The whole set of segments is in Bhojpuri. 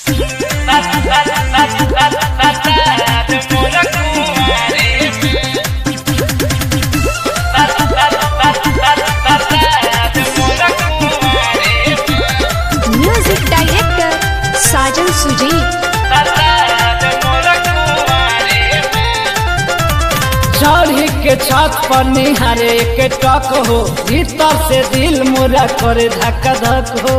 म्यूजिक डायरेक्टर साजन सुजीत चढ़ी के छत पर निहारे के टक हो भीतर से दिल मुरा करे धक्का धक हो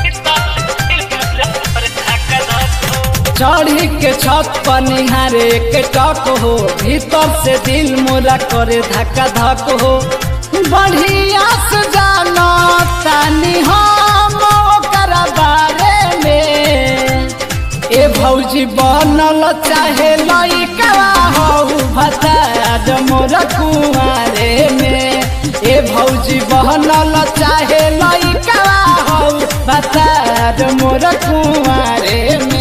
चढ़ी के छत पर निहारे के टक हो भीतर से दिल मुरा करे धक्का धक हो बढ़िया से जानो तानी हम ओकर बारे में ए भौजी बनल चाहे लइका हो भताज मोर कुआरे में ए भौजी बनल चाहे लइका हो भताज मोर कुआरे में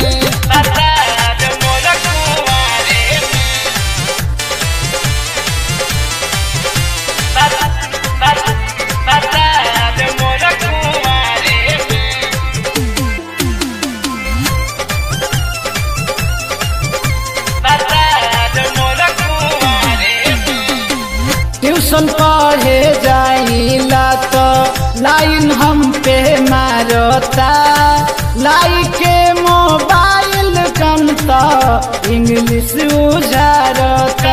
ट्यूशन पढ़े जाइला तो लाइन हम पे मारता लाई के मोबाइल कम तो इंग्लिश उजारता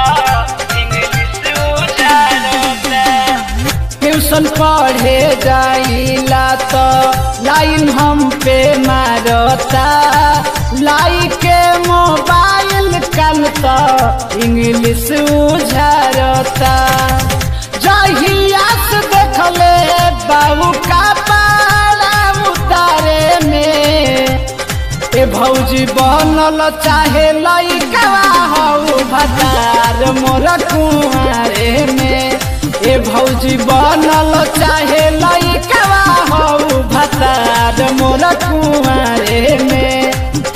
ट्यूशन पढ़े जाइला तो लाइन हम पे मारता लाई के मोबाइल कल तो इंग्लिश उझरता जहिया से देखले बाबू का पारा उतारे में ए भौजी बनल चाहे लइका हौ भतार मोर कुआरे में ए भौजी बनल चाहे लइका हौ भतार मोर कुआरे में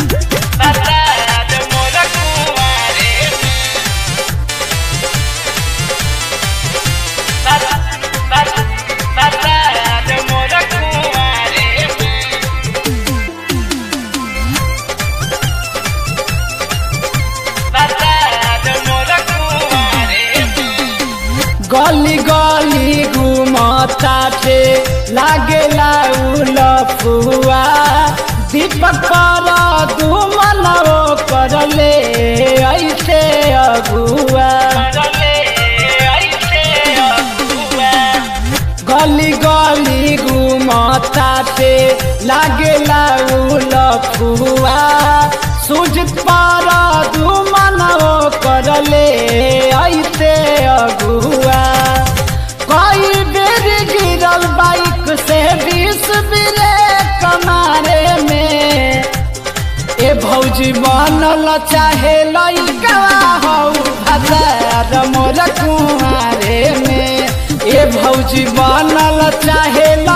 गली गली घुमता थे लागेला उलफुआ दीपक पर घुमन करले ऐसे अगुआ गली गली घुमता थे लागेला उलफुआ सुजित पर घुमन करले ऐसे अगुआ कई बेर गिरल बाइक से बीस बिरे कमारे में ए भौजी बनल चाहे लइका हौ भतार मोर कुआरे में ए भौजी बनल चाहे